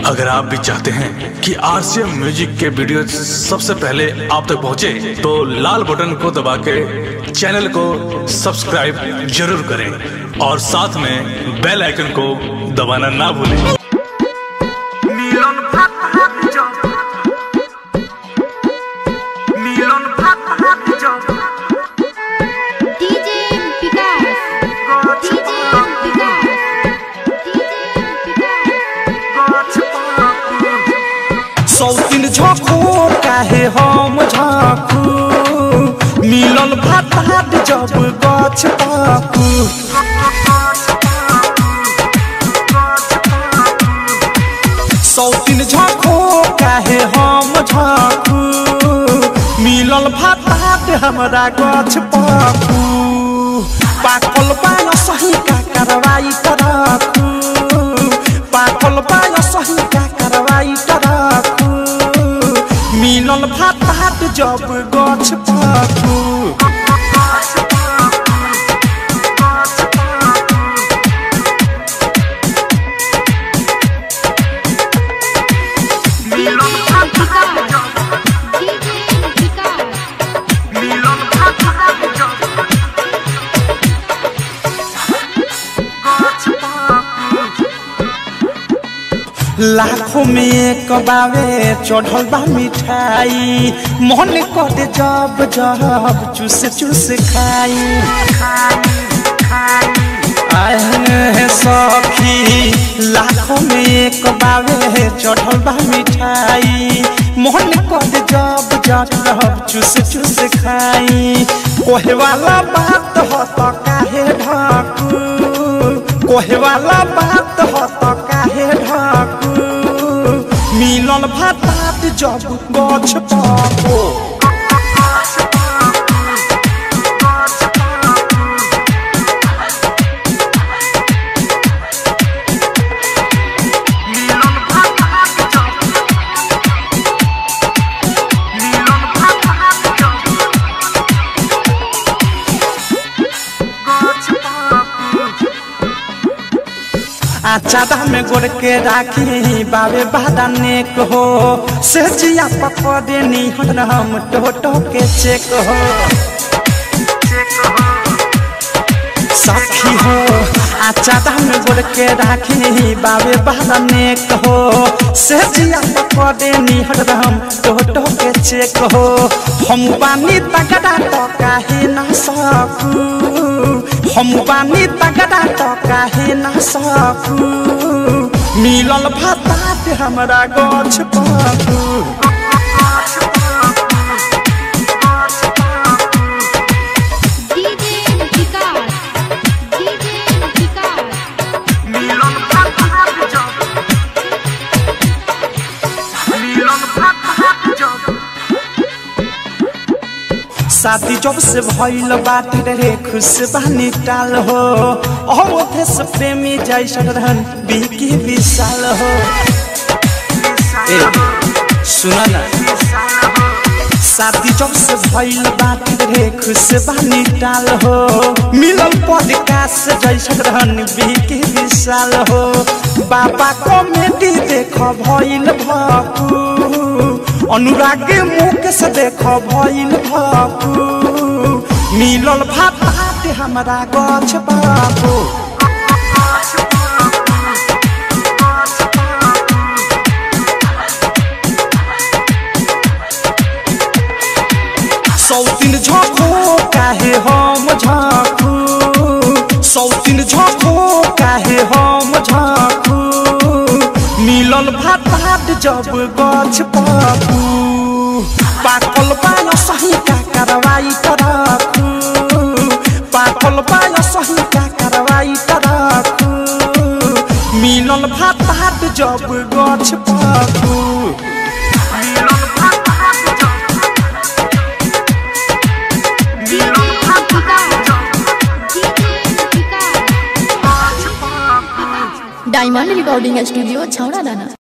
अगर आप भी चाहते हैं कि आरसीएम म्यूजिक के वीडियो सबसे पहले आप तक पहुंचे, तो लाल बटन को दबा के चैनल को सब्सक्राइब जरूर करें और साथ में बेल आइकन को दबाना ना भूलें মিলন ভাত হাত জব মিলন ভাত হাত জব DJ Vikas. গছ DJ Vikas. DJ Vikas. গছ পাকু सौतीन झोंकू काहे हम झाँकू मिलल भात हाट जब गछ पाकू सौतीन झोंकू काहे हम झाँकू मिलल भात हाट हमरा गछ पाकू पाकल पान सही का कार्रवाई करकू पाकल पान सही का कार्रवाई करकू मिलल भात हाट जब गछ पाकू মিলন ভাত হাত জব DJ Vikas. মিলন ভাত হাত জব গছ পাকু लाखों में एक बावे चढ़ल बा मिठाई मन कर जब जब चूस चूस खाई आए हैं सखी लाखों में एक बावे चढ़ल बा मिठाई मन कर जब जब चूस चूस खाई कोहे वाला बात हो तो काहे ढाकू कोहे वाला बात हो तो काहे ढाकू मिलल भातात जब गछ पाको মিলন ভাত হাত জব মিলন ভাত হাত জব গছ পাকু आचादा में गोड़ के राखी बाबे बादा नेक हो से जिया पकड़े नी हम टोटो के चेक हो सखी हो आचादा में गोड़ के राखी बाबे बादा नेक हो से जिया पकड़े नी हम टोटो के चेक हो हम बानी तगड़ा तो काहे ना सकू हम बानी तगड़ा तो काहे ना सकू मिलल भातात हमरा गछ पाकू DJ Vikas. DJ Vikas. মিলন ভাত হাত জব মিলন ভাত হাত জব शादी जब से भइल बाटे रे खुश बानी टाल हो अवधे से प्रेमी जैसन रहन बिकी विशाल हो ए सुन ना शादी जब से भइल बाटे रे खुश बानी टाल हो मिलल पॉडकास्ट जैसन रहन बिकी विशाल हो बाबा कॉमेडी देख भइल भकू अनुराग मुख से देख भइल भकू मिलल भात हाट हमरा गछ बाबू सौतीन झोंकू काहे हम झाँकू सौतीन झोंकू काहे हम झाँकू मिलल भात हाट जब गछ पाकू पाकल पान सही का कार्रवाई करकू पाकल पान सही का कार्रवाई करकू मिलल भात हाट जब गछ पाकू মিলন ভাত হাত জব মিলন ভাত হাত জব DJ Vikas. গছ পাকু डायमंड रिकॉर्डिंग स्टूडियो छौड़ा दाना